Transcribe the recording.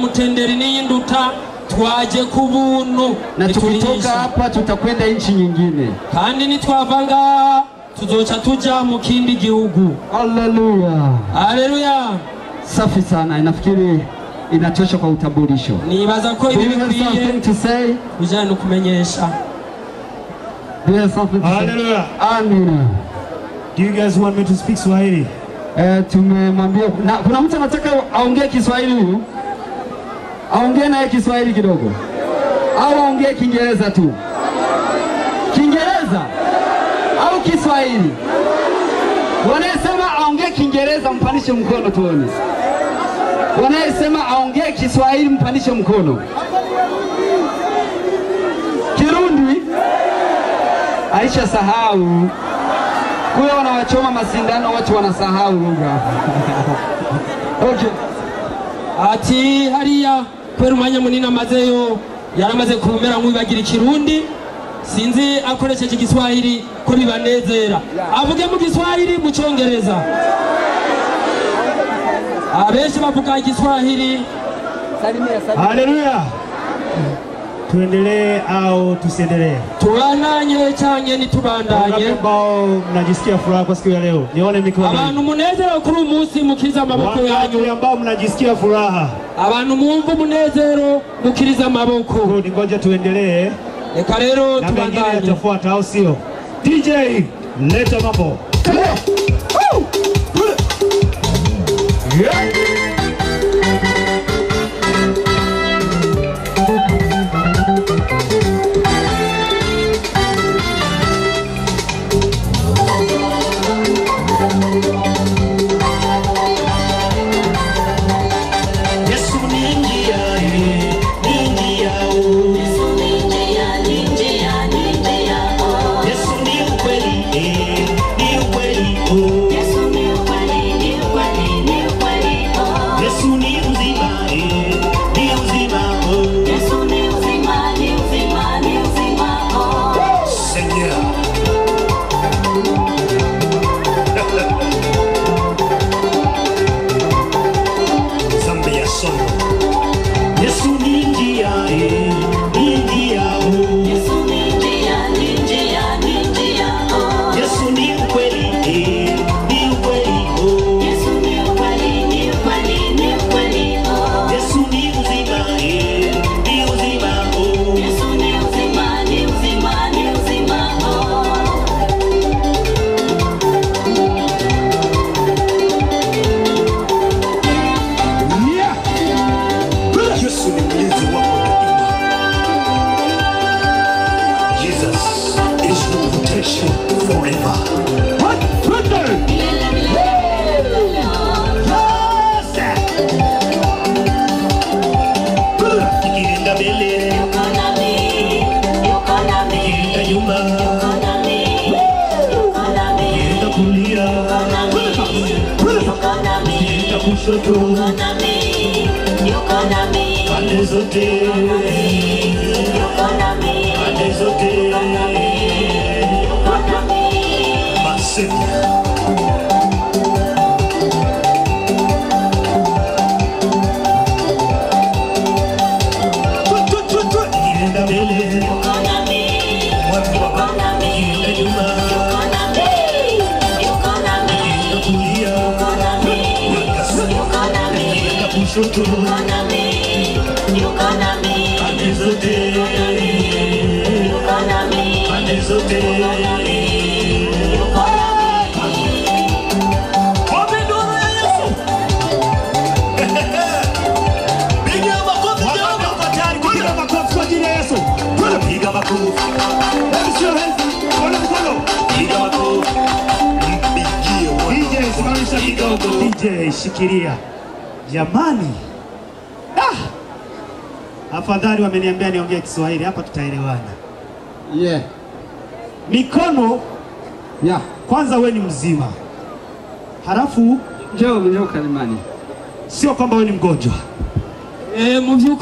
mutenderi n'iyi nduta twaje ku buntu na tukitoka ntiturisha. hapa tutakwenda nchi nyingine. kandi nitwava ngaha tuzoca tuja mu kindi gihugu Haleluya, haleluya safi sana. Inafikiri inatosha kwa utambulisho. nibaza ko Do ibi you have bikwiye something to say? bijyanye no kumenyesha Do you have something to say? Hallelujah. Amina. Do you guys want me to speak Swahili? Eh, tumemwambia na kuna mtu anataka aongee Kiswahili huyu, aongee naye Kiswahili kidogo, au aongee Kiingereza tu? Kiingereza au Kiswahili? Wanayesema aongee Kiingereza mpandishe mkono tuone. Wanayesema aongee Kiswahili mpandishe mkono. Kirundi aisha sahau kule wanawachoma masindano, watu wanasahau lugha. okay. ati hariya kubera umwanya munini amazeyo yaramaze kumera nk'uwibagira ikirundi sinzi akoresheje igiswahili ko bibanezera avuge mu giswahili mu cyongereza abenshi bavuga igiswahili Haleluya. Tuendelee au tusiendelee? tubananye cyane Wangapi nitubandanye ambao mnajisikia furaha kwa siku ya leo? Nione mikono. abantu umunezero kuri uyu munsi mukiriza amaboko Wangapi yanyu ambao mnajisikia furaha? abantu mwumva umunezero mukiriza amaboko Good, ngoja tuendelee reka rero na mengine tubandanye yatafuata, au sio? DJ, leta mambo. Yeah. Yesu ni njia, eh, ni njia, oh. Yesu ni ukweli, eh, ni ukweli, oh. Yesu ni uzima, eh, ni uzima, oh. Seigneur. Zambi ya somo. Yesu ni njia, eh, ni njia, oh. Yesu ni ukweli, eh, ni ukweli, oh. Yesu ni uzima, eh, ni uzima, oh. Yesu ni mlinzi wako daima. Jesus is your protection forever. What? Twende! Yes! Ikienda mbele, ikienda nyuma, ikienda kulia, ikienda kushoto, pande zote, pande zote. Masema. Twe, twe, twe, twe. Ikienda mbele, mwami wa Baba. Ikienda nyuma, ikienda kulia, ikienda kushoto, pande zote, pande zote. Wapi nuru ya Yesu? Piga makofi Jehova. Wako tayari kupiga makofi kwa ajili ya Yesu. Twende. Piga makofi. Let me see your hands. Ona mkono. Piga makofi. Mpigie Bwana. DJ simamisha kidogo. DJ shikilia. Jamani. Ah! Afadhali wameniambia niongee Kiswahili hapa tutaelewana. Yeah. Mikono Yeah. kwanza, we ni mzima, halafu Njoo njoo kalimani. sio kwamba we ni mgonjwa. Eh, mu by'ukuri